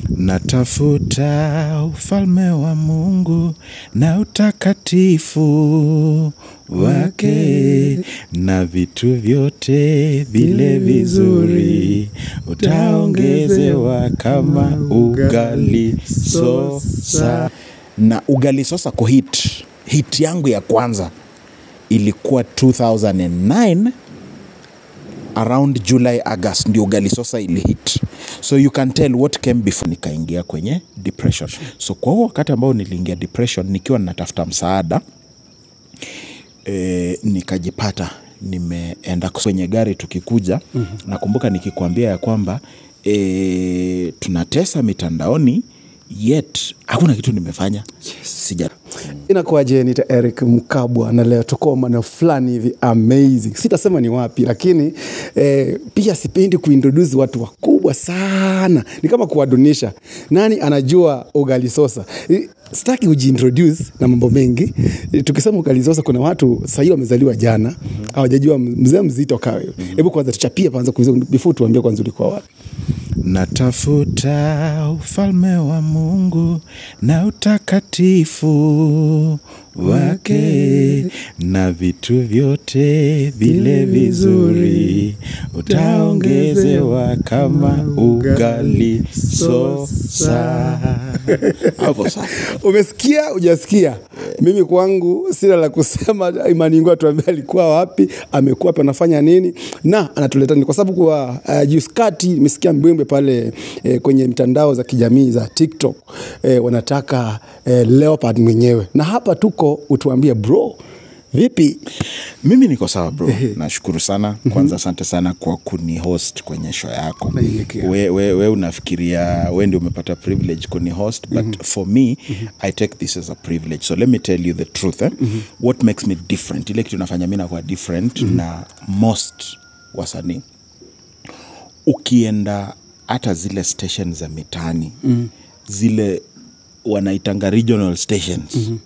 Natafuta ufalme wa Mungu na utakatifu wake, na vitu vyote vile vizuri utaongezewa kama ugali sosa. Na ugali sosa kuhit hit yangu ya kwanza ilikuwa 2009 around july august ndio ugali sosa ilihit so you can tell what came before nikaingia kwenye depression so kwa huo wakati ambao niliingia depression nikiwa natafuta msaada e, nikajipata nimeenda kwenye gari tukikuja mm-hmm. nakumbuka nikikwambia ya kwamba e, tunatesa mitandaoni yet hakuna kitu nimefanya yes. sija inakuwaje nita eric mkabwa na leo tuko maneo fulani hivi amazing sitasema ni wapi lakini eh, pia sipendi kuintroduce watu wakubwa sana ni kama kuwadunisha nani anajua ugali sosa Eh, sitaki ujiintroduce na mambo mengi Eh, tukisema ugali sosa kuna watu sahii wamezaliwa jana hawajajua mzee mzito kawe hebu kwanza tuchapie kwanza kuuliza- before tuambie kwanza ulikuwa wapi Natafuta ufalme wa Mungu na utakatifu wake, na vitu vyote vile vizuri utaongezewa kama ugali sosa. Hapo safi. umesikia ujasikia mimi kwangu sina la kusema imani ingu atuambia alikuwa wapi amekuwa wapi anafanya nini na anatuleta nini kwa sababu kwa uh, juskati imesikia mbwimbe pale eh, kwenye mitandao za kijamii za tiktok eh, wanataka eh, leopard mwenyewe na hapa tuko utuambie bro vipi mimi niko sawa bro nashukuru sana kwanza asante sana kwa kuni host kwenye show yako Naelekea. we, we, we unafikiria we ndio umepata privilege kuni host but for me i take this as a privilege so let me tell you the truth eh? what makes me different ile kitu nafanya mi nakuwa different na most wasanii ukienda hata zile station za mitaani mm. zile wanaitanga regional stations mm-hmm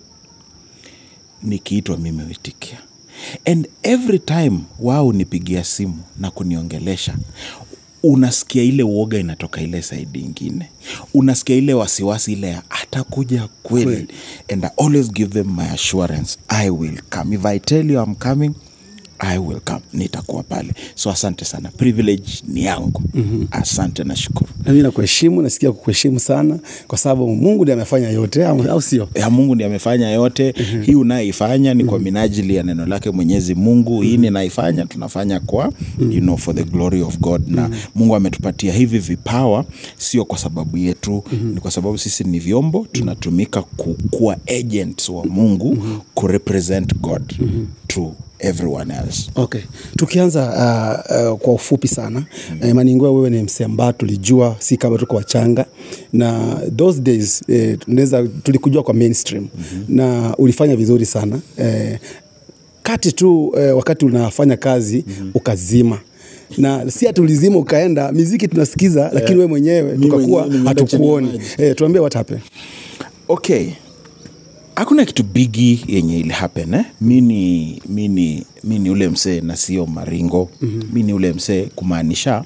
nikiitwa mimi huitikia and every time wao nipigia simu na kuniongelesha unasikia ile uoga inatoka ile saidi ingine unasikia ile wasiwasi ile ya atakuja kweli Kweli. and i always give them my assurance i will come if i tell you i'm coming i will come nitakuwa pale so asante sana privilege ni yangu mm-hmm. asante na shukuru nami nakuheshimu nasikia kukuheshimu sana kwa sababu mungu ndi amefanya yote au au sio ya mungu ndi amefanya yote mm-hmm. hii unayoifanya ni kwa minajili ya neno lake mwenyezi mungu hii ninaifanya tunafanya kwa mm-hmm. you know, for the glory of god na mm-hmm. mungu ametupatia hivi vipawa sio kwa sababu yetu mm-hmm. ni kwa sababu sisi ni vyombo tunatumika ku, kuwa agents wa mungu mm-hmm. kurepresent god mm-hmm. to everyone else okay tukianza uh, uh, kwa ufupi sana mm. uh, maningua wewe ni msee ambao tulijua si kama tuko wachanga na those days eh, tunaweza tulikujua kwa mainstream mm-hmm. na ulifanya vizuri sana eh, kati tu eh, wakati unafanya kazi mm-hmm. ukazima na si ati ulizima ukaenda miziki tunasikiza lakini yeah. we mwenyewe Mi tukakuwa mwenyewe nimeenda chini ya hatukuoni maji. eh, tuambie what happened okay hakuna kitu bigi yenye ili happen eh? mi ni mi ni mi ni ule msee na sio maringo mm-hmm. mi ni ule msee kumaanisha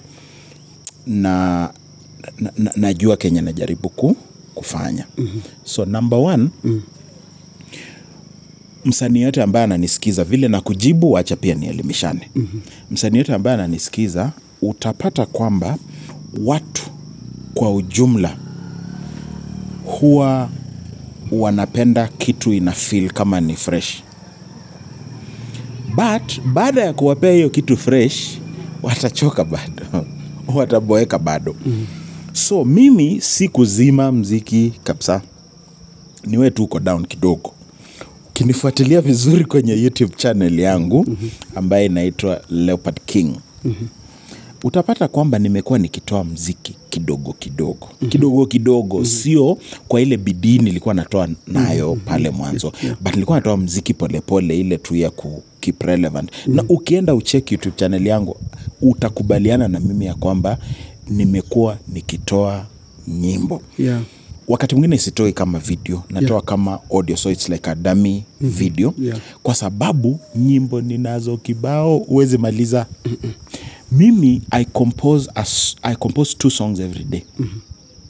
na, na, na najua kenye najaribu ku, kufanya mm-hmm. so number one mm-hmm msanii yote ambaye ananisikiza vile na kujibu wacha pia nielimishane mm-hmm. msanii yote ambaye ananisikiza utapata kwamba watu kwa ujumla huwa wanapenda kitu ina feel kama ni fresh but baada ya kuwapea hiyo kitu fresh watachoka bado wataboeka bado mm. so mimi si kuzima mziki kabisa niwe tu uko down kidogo ukinifuatilia vizuri kwenye youtube channel yangu mm-hmm. ambaye inaitwa leopard king mm-hmm utapata kwamba nimekuwa nikitoa mziki kidogo kidogo mm-hmm. kidogo kidogo mm-hmm. sio kwa ile bidii nilikuwa natoa nayo mm-hmm. pale mwanzo yeah. but nilikuwa natoa mziki polepole pole, ile tu ya ku keep relevant mm-hmm. na ukienda ucheki youtube channel yangu utakubaliana na mimi ya kwamba nimekuwa nikitoa nyimbo yeah. wakati mwingine sitoi kama video natoa yeah. kama audio so its like a dummy mm-hmm. video Yeah. kwa sababu nyimbo ninazo kibao huwezi maliza mimi I compose, a, s- I compose two songs every day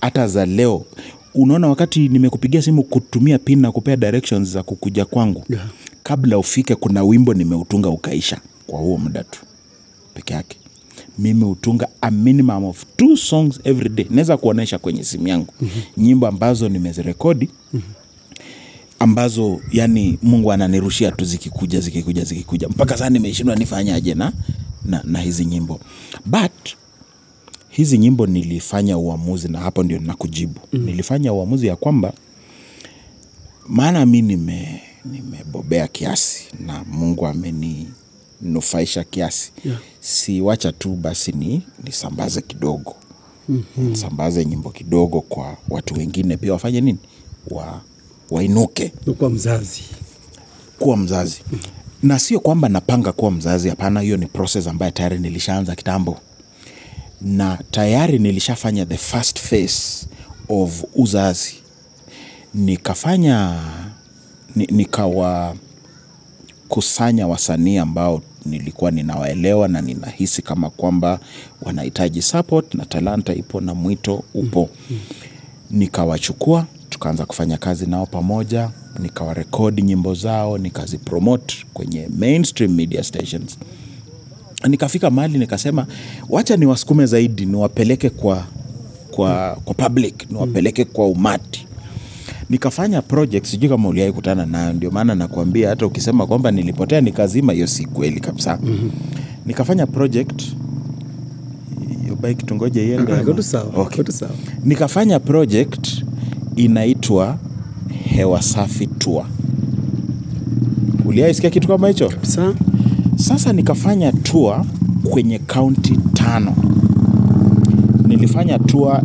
hata za leo unaona wakati nimekupigia simu kutumia pin na kupea directions za kukuja kwangu Yeah. kabla ufike kuna wimbo nimeutunga ukaisha kwa huo muda tu peke yake mimi hutunga a minimum of two songs every day naweza kuonyesha kwenye simu yangu mm-hmm. nyimbo ambazo nimezirekodi mm-hmm ambazo yani mungu ananirushia tu zikikuja zikikuja zikikuja mpaka saa nimeshindwa nifanyaje na, na, na hizi nyimbo but hizi nyimbo nilifanya uamuzi na hapo ndio nakujibu mm. nilifanya uamuzi ya kwamba maana mi nime nimebobea kiasi na mungu ameninufaisha kiasi Yeah. si wacha tu basi ni nisambaze kidogo mm-hmm. nisambaze nyimbo kidogo kwa watu wengine pia wafanye nini wa, wainuke Ukuwa mzazi kuwa mzazi na sio kwamba napanga kuwa mzazi hapana hiyo ni process ambayo tayari nilishaanza kitambo na tayari nilishafanya the first phase of uzazi nikafanya ni, nikawakusanya wasanii ambao nilikuwa ninawaelewa na ninahisi kama kwamba wanahitaji support na talanta ipo na mwito upo nikawachukua tukaanza kufanya kazi nao pamoja nikawarekodi nyimbo zao nikazipromote kwenye mainstream media stations nikafika mahali nikasema wacha niwasukume zaidi niwapeleke kwa kwa kwa public niwapeleke kwa umati nikafanya project sijui kama uliai kutana nayo ndio maana nakuambia hata ukisema kwamba nilipotea nikazima hiyo si kweli kabisa mm-hmm. nikafanya project hiyo bike tungoje iende Ah, ama? iko tu sawa, Okay. iko tu sawa. nikafanya project inaitwa hewa safi tour uliaisikia kitu kama hicho Sa? sasa nikafanya tour kwenye kaunti tano nilifanya tour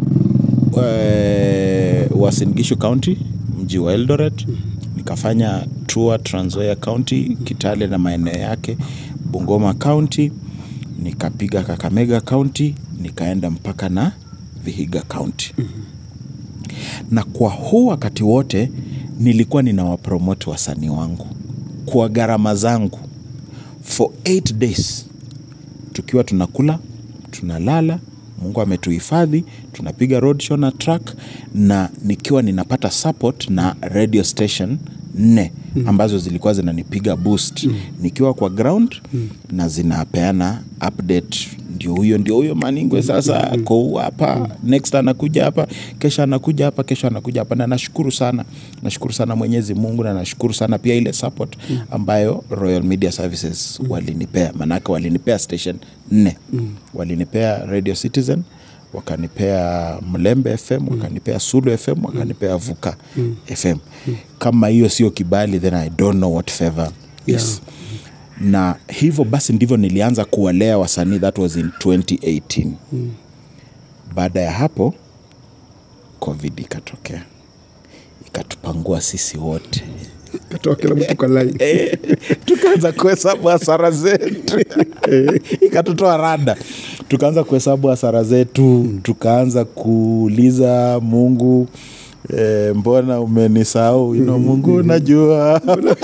uh, Uasin Gishu County mji wa Eldoret nikafanya tour Trans Nzoia County Kitale na maeneo yake Bungoma County nikapiga Kakamega County nikaenda mpaka na Vihiga County na kwa huu wakati wote nilikuwa ninawapromote wasanii wangu kwa gharama zangu for 8 days tukiwa tunakula tunalala mungu ametuhifadhi tunapiga road show na track na nikiwa ninapata support na radio station nne mm. ambazo zilikuwa zinanipiga boost mm. nikiwa kwa ground mm. na zinapeana update ndio huyo ndio huyo maningwe sasa ako huu hapa next anakuja hapa kesho anakuja hapa kesho anakuja hapa na nashukuru sana nashukuru sana mwenyezi mungu na nashukuru sana pia ile support ambayo royal media services walinipea manake walinipea station nne walinipea radio citizen wakanipea mlembe fm wakanipea sulu fm wakanipea vuka fm kama hiyo sio kibali then i don't know what favor is na hivyo basi ndivyo nilianza kuwalea wasanii that was in 2018 mm. baada ya hapo covid ikatokea ikatupangua sisi wote Katoa kila mtu kwa line. Eh, tukaanza kuhesabu hasara zetu ikatutoa rada tukaanza kuhesabu hasara zetu tukaanza kuuliza mungu eh, mbona umenisahau you know, mungu najua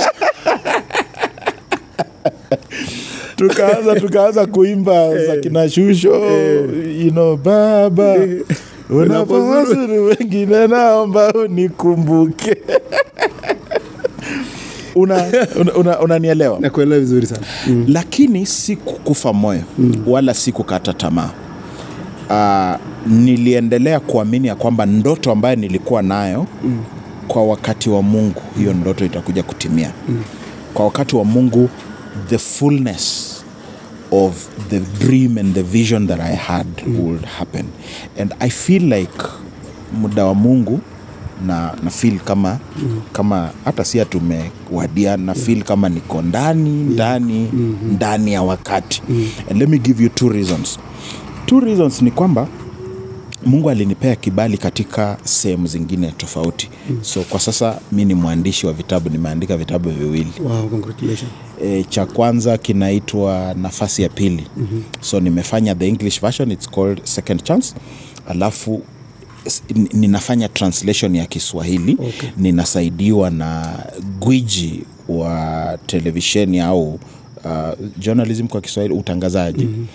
tukaanza tukaanza kuimba za kina shusho you know, baba unapowazuru wengine naomba unikumbuke unanielewa una, una, unanielewa? nakuelewa vizuri sana mm. lakini si kukufa moyo mm. wala si kukata tamaa uh, niliendelea kuamini ya kwamba ndoto ambayo nilikuwa nayo mm. kwa wakati wa mungu hiyo ndoto itakuja kutimia mm. kwa wakati wa mungu the fullness of the dream and the vision that i had mm. would happen and i feel like muda wa mungu na na feel kama mm. kama hata sia tumewadia na feel kama niko ndani ndani mm-hmm. ndani ya wakati mm. and let me give you two reasons two reasons ni kwamba mungu alinipea kibali katika sehemu zingine tofauti mm. so kwa sasa mi ni mwandishi wa vitabu nimeandika vitabu viwili wow, congratulations. e, cha kwanza kinaitwa nafasi ya pili mm-hmm. so nimefanya the english version its called second chance alafu s- n- ninafanya translation ya kiswahili Okay. ninasaidiwa na gwiji wa televisheni au uh, journalism kwa kiswahili utangazaji mm-hmm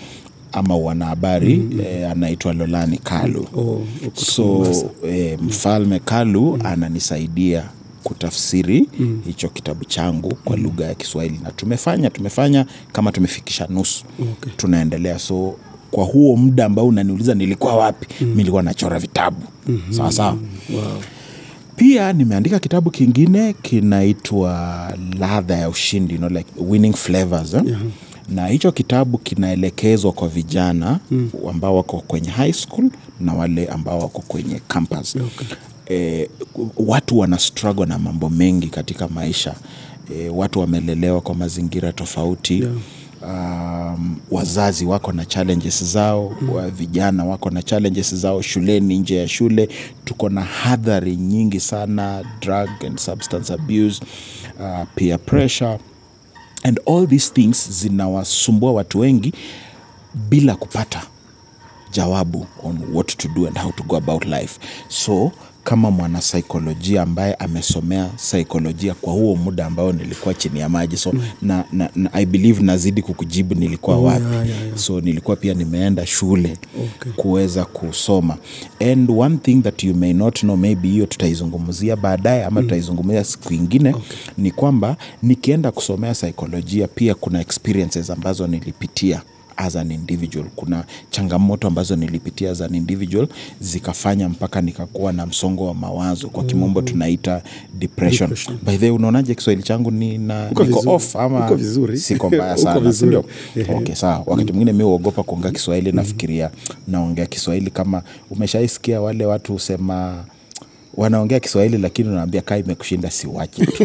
ama wanahabari mm -hmm. eh, anaitwa Lolani Kalu Oh, uko so eh, mfalme Kalu ananisaidia kutafsiri mm. hicho kitabu changu kwa lugha ya Kiswahili na tumefanya tumefanya kama tumefikisha nusu Okay. tunaendelea so kwa huo muda ambao unaniuliza nilikuwa wapi mm. mi nilikuwa nachora vitabu mm-hmm. sawa sawa Wow. pia nimeandika kitabu kingine kinaitwa ladha ya ushindi you know, like winning flavors eh? Yeah. na hicho kitabu kinaelekezwa kwa vijana mm. ambao wako kwenye high school na wale ambao wako kwenye campus Okay. eh, watu wana struggle na mambo mengi katika maisha eh, watu wamelelewa kwa mazingira tofauti Yeah. um, wazazi wako na challenges zao mm. wa vijana wako na challenges zao shuleni nje ya shule tuko na hadhari nyingi sana drug and substance abuse uh, peer pressure and all these things zinawasumbua watu wengi bila kupata jawabu on what to do and how to go about life so kama mwanasaikolojia ambaye amesomea saikolojia kwa huo muda ambao nilikuwa chini ya maji so mm. na, na, na i believe nazidi kukujibu nilikuwa Oh, wapi yeah, yeah, yeah. so nilikuwa pia nimeenda shule Okay. kuweza kusoma and one thing that you may not know maybe hiyo tutaizungumzia baadaye ama tutaizungumzia siku ingine okay. ni kwamba nikienda kusomea saikolojia pia kuna experiences ambazo nilipitia as an individual kuna changamoto ambazo nilipitia as an individual zikafanya mpaka nikakuwa na msongo wa mawazo kwa kimombo tunaita depression, Depression. by the way unaonaje kiswahili changu ni na, Uko niko vizuri. off ama Uko vizuri. siko mbaya Uko sana vizuri. sindio Ehe. okay sawa wakati mwingine mi huogopa kuongea kiswahili nafikiria naongea kiswahili kama umeshaisikia wale watu husema wanaongea kiswahili lakini unaambia kaa imekushinda siwache tu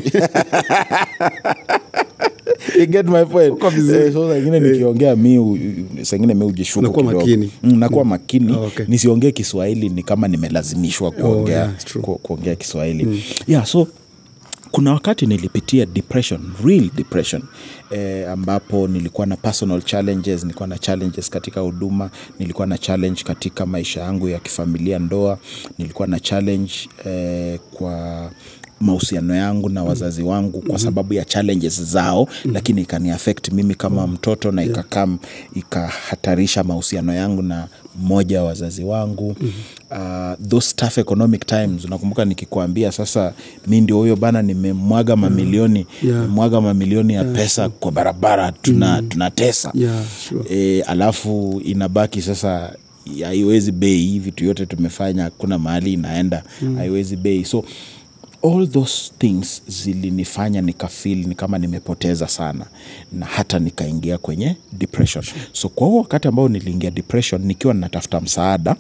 You get my point? Uko vizuri. Eh, so sangine nikiongea mi u- sangine mi ujishuku Unakuwa kidogo. makini. Mm, nakuwa makini Oh, okay. nisiongee kiswahili ni kama nimelazimishwa kuongea, yeah, it's true. ku, kuongea kiswahili yeah so kuna wakati nilipitia depression real depression eh, ambapo nilikuwa na personal challenges nilikuwa na challenges katika huduma nilikuwa na challenge katika maisha yangu ya kifamilia ndoa nilikuwa na challenge eh, kwa mahusiano yangu na wazazi wangu kwa sababu ya challenges zao lakini ikani affect mimi kama mtoto na ikakam ikahatarisha mahusiano yangu na mmoja wa wazazi wangu uh, those tough economic times unakumbuka nikikuambia sasa mi ndio huyo bana nimemwaga mamilioni Yeah. nimemwaga mamilioni ya pesa kwa barabara tuna, tunatesa Yeah, sure. e, alafu inabaki sasa haiwezi bei hii vitu yote tumefanya hakuna mahali inaenda haiwezi bei so all those things zilinifanya nikafil ni kama nimepoteza sana na hata nikaingia kwenye depression so kwa huo wakati ambao niliingia depression nikiwa natafuta msaada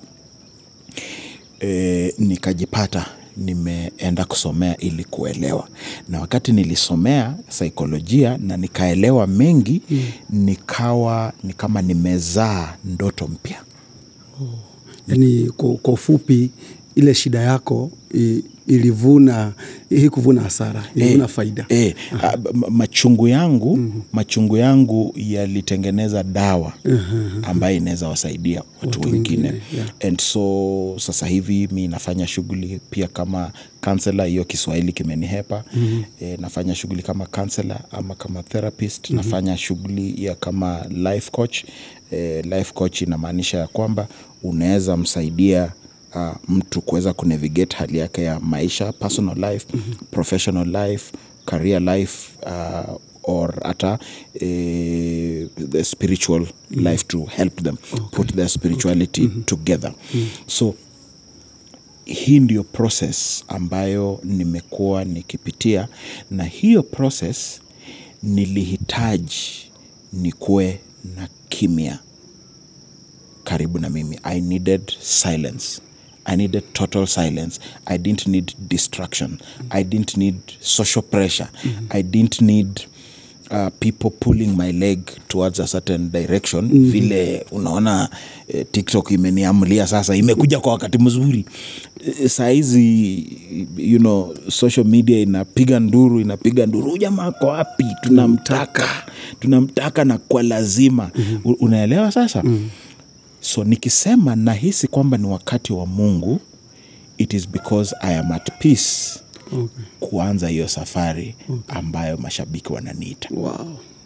e, nikajipata nimeenda kusomea ili kuelewa na wakati nilisomea saikolojia na nikaelewa mengi mm. nikawa ni kama nimezaa ndoto mpya yani kwa, kwa ufupi ile shida yako i, ilivuna hii kuvuna hasara ilivuna Eh, faida eh, a- ma- machungu yangu mm-hmm. machungu yangu yalitengeneza dawa ambayo inaweza wasaidia watu, Watu wengine wengine, yeah. and so sasa hivi mi nafanya shughuli pia kama kansela hiyo kiswahili kimenihepa mm-hmm. e, nafanya shughuli kama kansela ama kama therapist mm-hmm. nafanya shughuli ya kama life coach e, life coach inamaanisha ya kwamba unaweza msaidia uh, mtu kuweza kunavigate hali yake ya maisha personal life mm-hmm. professional life career life uh, or hata eh, the spiritual mm-hmm. life to help them okay. put their spirituality okay. mm-hmm. together mm-hmm. so hii ndio process ambayo nimekuwa nikipitia na hiyo process nilihitaji nikuwe na kimya karibu na mimi i needed silence i needed total silence i didn't need distraction i didn't need social pressure i didn't need uh, people pulling my leg towards a certain direction mm-hmm. vile unaona eh, tiktok imeniamulia sasa imekuja kwa wakati mzuri eh, saa hizi you know, social media inapiga nduru inapiga nduru "Huyu jamaa ako wapi tunamtaka tunamtaka na kwa lazima mm-hmm. unaelewa sasa mm-hmm so nikisema nahisi kwamba ni wakati wa mungu it is because i am at peace okay. kuanza hiyo safari ambayo mashabiki wananiita wow.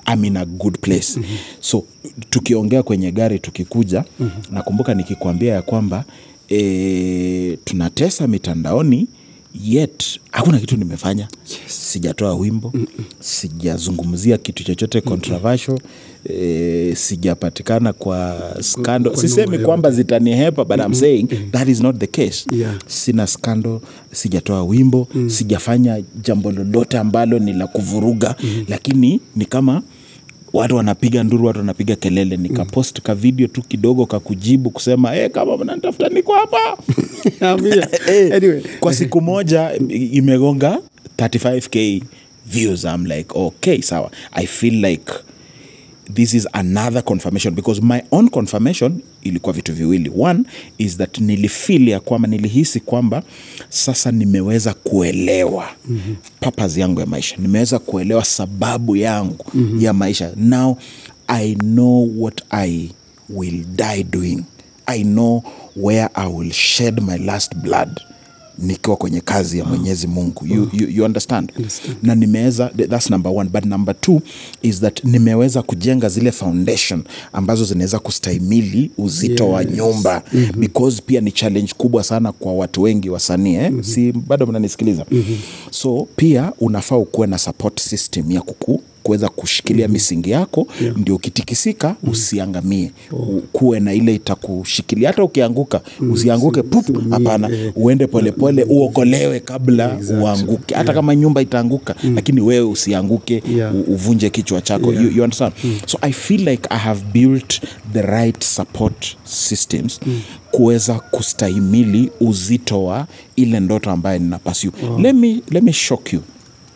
I'm in a good place mm-hmm. so tukiongea kwenye gari tukikuja mm-hmm. nakumbuka nikikwambia ya kwamba e, tunatesa mitandaoni yet hakuna kitu nimefanya yes. sijatoa wimbo Mm-mm. sijazungumzia kitu chochote controversial e, sijapatikana kwa scandal kwa sisemi noma kwamba zitanihepa but I'm saying that is not the case Yeah. sina scandal sijatoa wimbo mm. sijafanya jambo lolote ambalo ni la kuvuruga mm. lakini ni kama watu wanapiga nduru watu wanapiga kelele nikapost mm. ka video tu kidogo kakujibu kusema hey, kama mnanitafuta niko hapa Ambia. Eh, Anyway. kwa siku moja i- imegonga 35k views i'm like okay sawa i feel like this is another confirmation because my own confirmation ilikuwa vitu viwili one is that nilifeel ya kwamba nilihisi kwamba sasa nimeweza kuelewa mm-hmm. purpose yangu ya maisha nimeweza kuelewa sababu yangu mm-hmm. ya maisha now i know what i will die doing i know where i will shed my last blood nikiwa kwenye kazi ya mwenyezi mungu you, you, you understand? na nimeweza thats number one but number two is that nimeweza kujenga zile foundation ambazo zinaweza kustahimili uzito yes. wa nyumba mm-hmm. because pia ni challenge kubwa sana kwa watu wengi wasanii eh? mm-hmm. si bado mnanisikiliza mm-hmm. so pia unafaa ukuwe na support system ya kuku kuweza kushikilia mm-hmm. misingi yako yeah. ndio ukitikisika mm-hmm. usiangamie oh. kuwe na ile itakushikilia hata ukianguka mm-hmm. usianguke pup usiumie, hapana eh. uende polepole uokolewe kabla Exactly. uanguke hata kama nyumba itaanguka mm. lakini wewe usianguke Yeah. u- uvunje kichwa chako Yeah. you, you understand mm. so i feel like i have built the right support systems mm. kuweza kustahimili uzito wa ile ndoto ambayo nina pursue let, me, let me shock you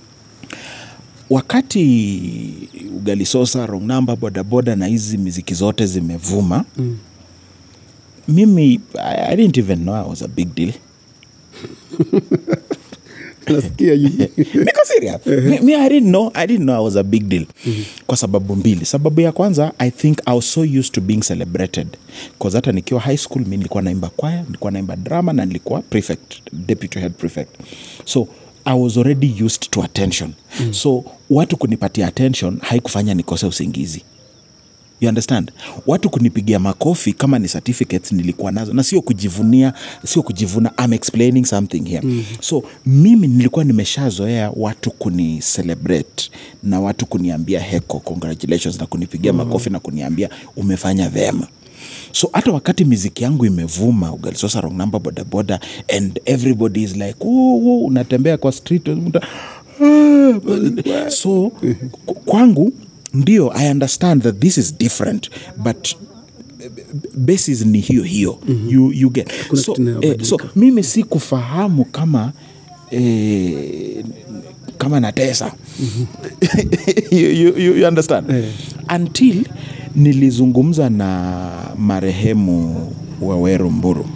wakati ugali sosa wrong number bodaboda na hizi miziki zote zimevuma mm. mimi I, i didn't even know i was a big deal nasikia you- niko serious mi, mi I didn't know I didn't know I was a big deal kwa sababu mbili sababu ya kwanza i think i was so used to being celebrated cause hata nikiwa high school mi nilikuwa naimba kwaya nilikuwa naimba drama na nilikuwa prefect deputy head prefect so i was already used to attention mm. so watu kunipatia attention haikufanya nikose usingizi you understand watu kunipigia makofi kama ni certificates nilikuwa nazo na sio kujivunia sio kujivuna I'm explaining something here mm-hmm. so mimi nilikuwa nimeshazoea watu kuni celebrate na watu kuniambia heko congratulations na kunipigia mm-hmm. makofi na kuniambia umefanya vema so hata wakati miziki yangu imevuma ugalisosa wrong number bodaboda and everybody is like "Oh, oh," unatembea kwa street unakuta, "Ah." so ku- kwangu ndio i understand that this is different but basis ni hiyo hiyo mm-hmm. you, you get Hakuna so, kitu eh, inayobadilika. so mimi si kufahamu kama eh, kama natesa you, you, you, you understand Eh. until nilizungumza na marehemu waweru mburu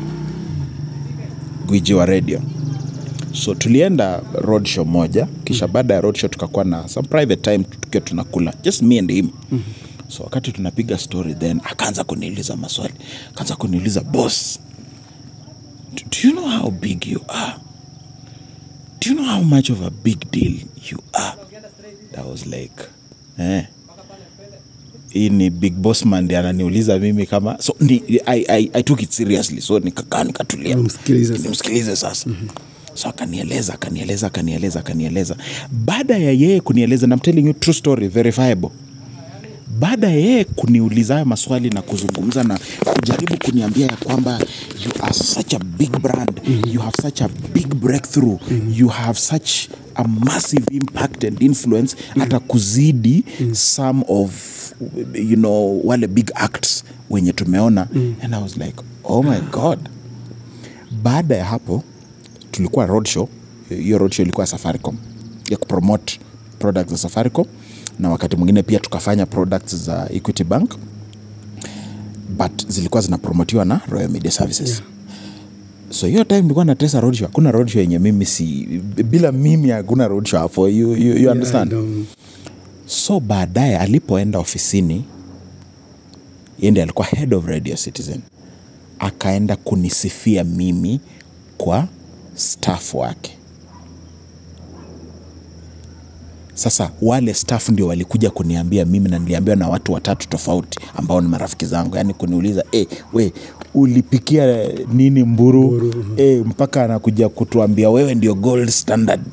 gwiji wa radio so tulienda roadshow moja kisha baada ya roadshow tukakuwa na some private time tukiwa tunakula just me and him mm-hmm. so wakati tunapiga story then akaanza kuniuliza maswali akaanza kuniuliza boss do, do you know how big you are do you know how much of a big deal you are that was like eh hii ni big boss man ndi ananiuliza mimi kama so ni, I, I, I took it seriously so nikakaa nikatulia Umsikilize sasa. nimsikilize sasa mm-hmm. so akanieleza akanieleza akanieleza akanieleza baada ya yeye kunieleza na I'm telling you true story verifiable baada ya yeye kuniuliza hayo maswali na kuzungumza na kujaribu kuniambia ya kwamba you are such a big brand mm-hmm. you have such a big breakthrough mm-hmm. you have such a massive impact and influence mm-hmm. hata kuzidi mm-hmm. some of you know wale big acts wenye tumeona mm-hmm. and i was like oh my god baada ya hapo tulikuwa roadshow hiyo roadshow ilikuwa ya safaricom ya kupromote products za safaricom na wakati mwingine pia tukafanya products za equity bank but zilikuwa zinapromotiwa na royal media services yeah. so hiyo time nilikuwa natesa roadshow hakuna roadshow yenye mimi si bila mimi hakuna roadshow hapo you, you, you understand Yeah, I know. so baadaye alipoenda ofisini yende alikuwa head of radio citizen akaenda kunisifia mimi kwa staff wake sasa wale staff ndio walikuja kuniambia mimi na niliambiwa na watu watatu tofauti ambao ni marafiki zangu yaani kuniuliza hey, we ulipikia nini mburu, mburu. Hey, mpaka anakuja kutuambia wewe ndio gold standard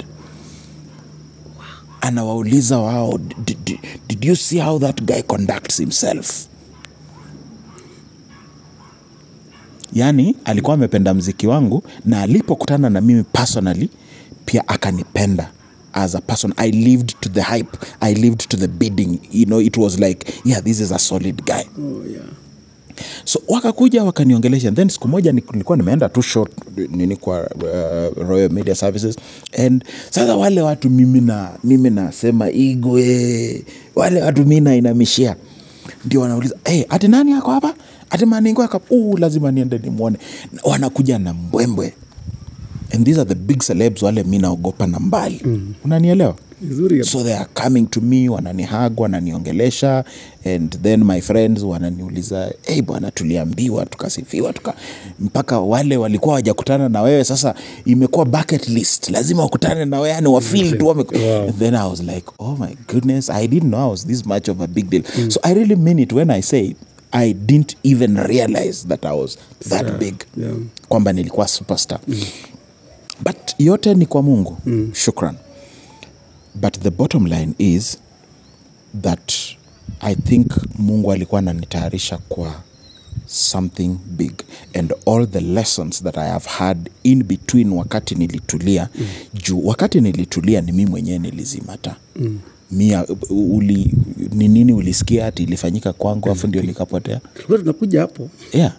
anawauliza wao did, did, did you see how that guy conducts himself yaani alikuwa amependa mziki wangu na alipokutana na mimi personally pia akanipenda as a person i lived to the hype i lived to the bidding you know it was like yeah this is a solid guy Oh, yeah. so wakakuja wakaniongelesha then siku moja ni- nilikuwa nimeenda tu short nini kwa uh, royal media services and sasa wale watu mimi na mimi nasema igwe wale watu mi nainamishia ndio wanauliza hey, ati nani ako hapa ati maningo ako hapa?" "Uh, lazima niende nimwone Na wanakuja na mbwembwe and these are the big celebs wale mi naogopa na mbali mm. unanielewa Vizuri so they are coming to me wananihag wananiongelesha and then my friends wananiuliza hey bwana tuliambiwa tukasifiwa tuka mpaka wale walikuwa wajakutana na wewe sasa imekuwa bucket list lazima wakutane na wewe yani wafil tu wame... Wow. then i was like oh my goodness i didn't know i was this much of a big deal so i really mean it when i say i didn't even realize that i was that Yeah, big yeah. kwamba nilikuwa superstar but yote ni kwa mungu mm. shukran but the bottom line is that i think mungu alikuwa ananitayarisha kwa something big and all the lessons that i have had in between wakati nilitulia mm. juu wakati nilitulia ni mi mwenyewe nilizimata mm. mia uli, ni nini ulisikia ati ilifanyika kwangu afu ndio likapotea Tulikuwa tunakuja hapo yeah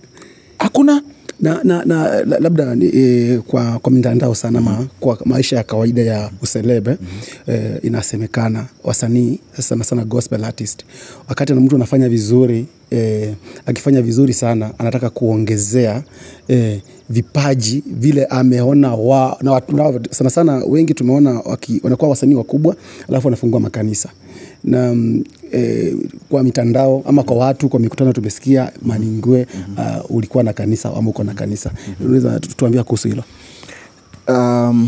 hakuna na, na, na la- labda ni, e, kwa, kwa mitandao sana ma, kwa maisha ya kawaida ya uselebe mm-hmm. e, inasemekana wasanii sana sana gospel artist wakati na mtu anafanya vizuri e, akifanya vizuri sana anataka kuongezea e, vipaji vile ameona wa, na, watu- na, sana sana wengi tumeona waki, wanakuwa wasanii wakubwa alafu wanafungua makanisa na mm, eh, kwa mitandao ama kwa watu kwa mikutano tumesikia maningwe uh, ulikuwa na kanisa ama uko na kanisa unaweza tu- tuambia kuhusu hilo um,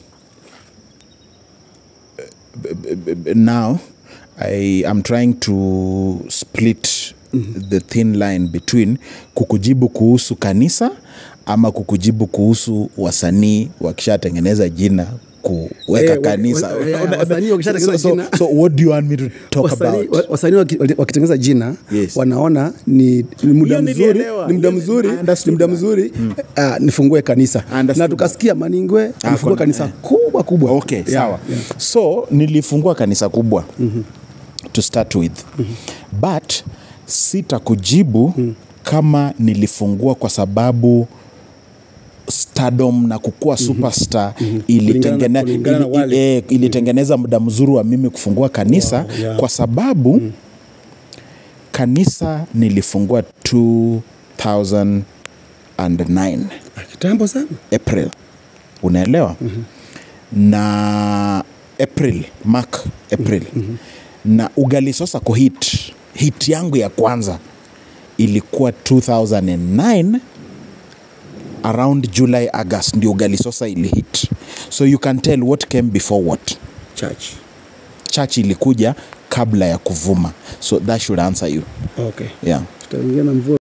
b- b- b- now I am trying to split the thin line between kukujibu kuhusu kanisa ama kukujibu kuhusu wasanii wakishatengeneza jina kuweka Eh, wa- kanisa wa- ya, ya, wasanii wakishatengeneza so, so, jina. so what do you want me to talk Wasanii- about wa- wasanii waki- wali- wakitengeneza jina Yes. wanaona ni, ni muda Hiyo mzuri nilielewa. ni muda Hiyo mzuri I ni understood muda that. mzuri ah, nifungue kanisa I understood na tukasikia maningwe amefungua kona- kanisa eh. kubwa kubwa okay Yeah, sawa yeah. so nilifungua kanisa kubwa mm-hmm. to start with mm-hmm. but sitakujibu mm. kama nilifungua kwa sababu stardom na kukuwa superstar mm-hmm. ilitengene, Kulingana na ili, wale. eh, ilitengeneza muda mzuri wa mimi kufungua kanisa Wow, yeah. kwa sababu mm. kanisa nilifungua 2009 Ah, kitambo sana april unaelewa mm-hmm. na april mak april mm-hmm. na ugali sasa kuhit hit yangu ya kwanza ilikuwa 2009 around july august ndio ugali sosa ilihit so you can tell what came before what church church ilikuja kabla ya kuvuma so that should answer you okay yeah tutaingia na mvua